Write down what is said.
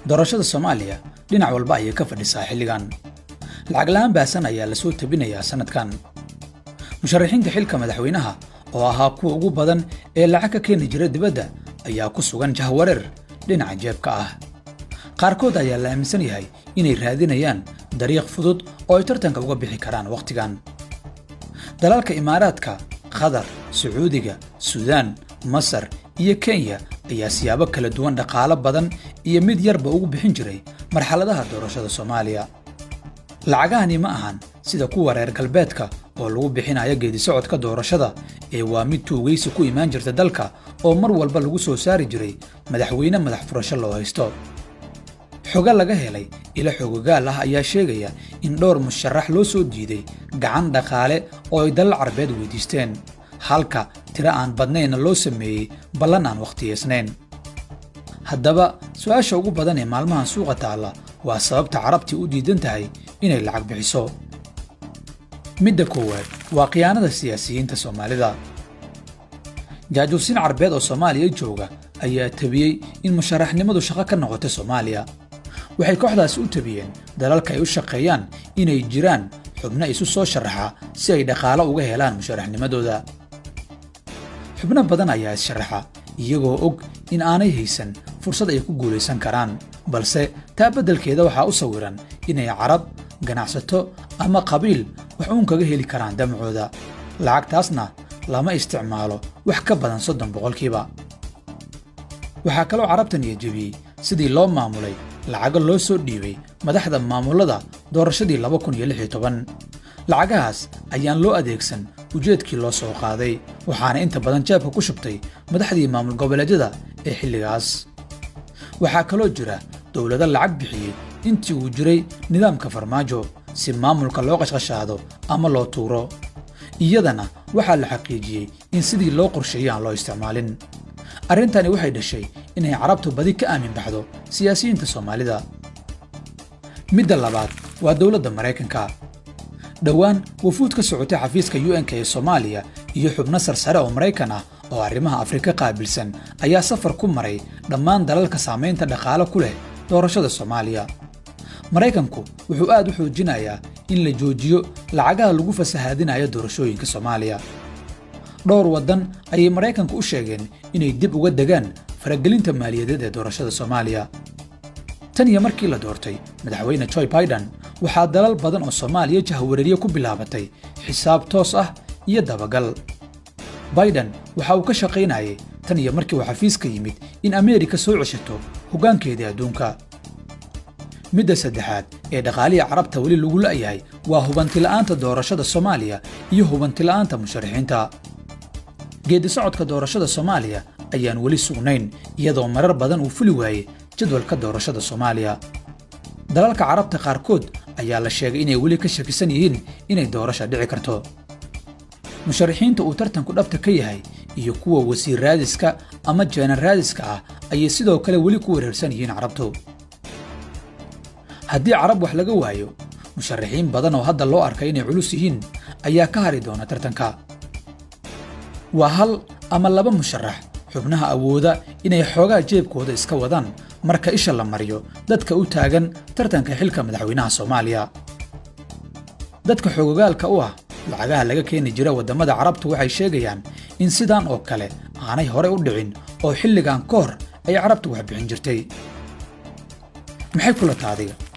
doorashada soomaaliya dhinac walba ayay ka fadhisaa xilligan lacag la'aan baasan ayaa la soo tabinayaa sannadkan musharaxiinta xilka madaxweynaha oo ahaa kuwa ugu badan ee lacag ka keeni jira dibadda ayaa ku sugan jahwareer dhinaca jeebka ah qaarkood ayaa la aaminsan yahay inay raadinayaan dariiq fudud oo ay tartanka uga bixi karaan wakhtigan dalalka imaaraadka qatar sacuudiga suudaan masar iyo kenya ayaa siyaabo kala duwan dhaqaalo badan iyo mid yarba ugu bixin jiray marxaladaha doorashada soomaaliya lacagahani ma ahan sida kuwa reer galbeedka oo lagu bixinayo geedisocodka doorashada ee waa mid tuugaysi ku imaan jirta dalka oo mar walba lagu soo saari jiray madaxweyne madax furasho loo haysto xogo laga helay ilo xogogaal ah ayaa sheegaya in dhowr musharax loo soo diiday gacan dhaqaale oo ay dalal carbeed weydiisteen halka tiro aan badnaynna loo sameeyey ballan aan wakhtiyaysnayn haddaba su'aasha ugu badan ee maalmahan suuqa taalla waa sababta carabtii u diidan tahay inay lacag bixiso midda koowaad waa khiyaanada siyaasiyiinta soomaalida jaajuusiin carbeed oo soomaaliya jooga ayaa tabiyey in musharaxnimadu shaqo ka noqotay soomaaliya waxay kooxdaasi u tabiyeen dalalka ay u shaqeeyaan inay jiraan xubno isu soo sharaxa si ay dhaqaalo uga helaan musharaxnimadooda xubno badan ayaa is-sharaxa iyagoo og in aanay haysan fursad ay ku guulaysan karaan balse taa beddelkeeda waxaa u sawiran inay carab ganacsato ama qabiil wax uun kaga heli karaan damcooda lacagtaasna lama isticmaalo wax ka badan soddon boqolkiiba waxaa kaloo carabtan iyo jebiyey sidii loo maamulay lacago loo soo dhiibay madaxda maamullada doorashadii laba kun iyo lix iyo toban lacagahaas ayaan loo adeegsan ujeedkii loo soo qaaday waxaana inta badan jeebka ku shubtay madaxdii maamul goboleedyada ee xilligaas waxaa kaloo jira dowlado lacag bixiyey intii uu jiray nidaamka farmaajo si maamulka loo qashqashaado ama loo tuuro iyadana waxaa la xaqiijiyey in sidii loo qorsheeyey aan loo isticmaalin arrintani waxay dhashay inay carabtu badi ka aamin baxdo siyaasiyiinta soomaalida midda labaad waa dowladda maraykanka dhowaan wafuud ka socotay xafiiska u-n-k ee soomaaliya iyo xubno sarsare oo maraykan ah oo arrimaha afrika qaabilsan ayaa safar ku maray dhammaan dalalka saamaynta dhaqaale ku leh doorashada soomaaliya maraykanku wuxuu aad u xoojinayaa in la joojiyo lacagaha lagu fasahaadinayo doorashooyinka soomaaliya dhowr waddan ayay maraykanku u sheegeen inay dib uga degaan faragelinta maaliyadeed ee doorashada soomaaliya tan iyo markii la doortay madaxweyne joy baidan waxaa dalal badan oo soomaaliya jahwareerye ku bilaabatay xisaab toos ah iyo dabagal baidan waxa uu ka shaqaynayay tan iyo markii uu xafiiska yimid in ameerika soo ceshato hoggaankeedii adduunka midda saddexaad ee dhaqaalihii carabta weli lagu la'yahay waa hubantila'aanta doorashada soomaaliya iyo hubantila'aanta musharaxiinta geedisocodka doorashada soomaaliya ayaan weli sugnayn iyadoo marar badan uu fuli waayey jadwalka doorashada soomaaliya dalalka carabta qaarkood ayaa la sheegay inay weli ka shakisan yihiin inay doorasha dhici karto musharaxiinta uu tartanku dhabta ka yahay iyo kuwa wasiir raadiska ama jeenan raadiska ah ayay sidoo kale weli ku wareersan yihiin carabtu haddii carab wax laga waayo musharaxiin badan oo hadda loo arkay inay culus yihiin ayaa ka hari doona tartanka waa hal ama laba musharax xubnaha awooda inay xoogaa jeebkooda iska wadaan marka isha la mariyo dadka u taagan tartanka xilka madaxweynaha soomaaliya dadka xogogaalka u ah lacagaha laga keeni jira waddamada carabtu waxay sheegayaan in sidaan oo kale aanay horey u dhicin oo xilligan ka hor ay carabtu wax bixin jirtay maxay kula taadiga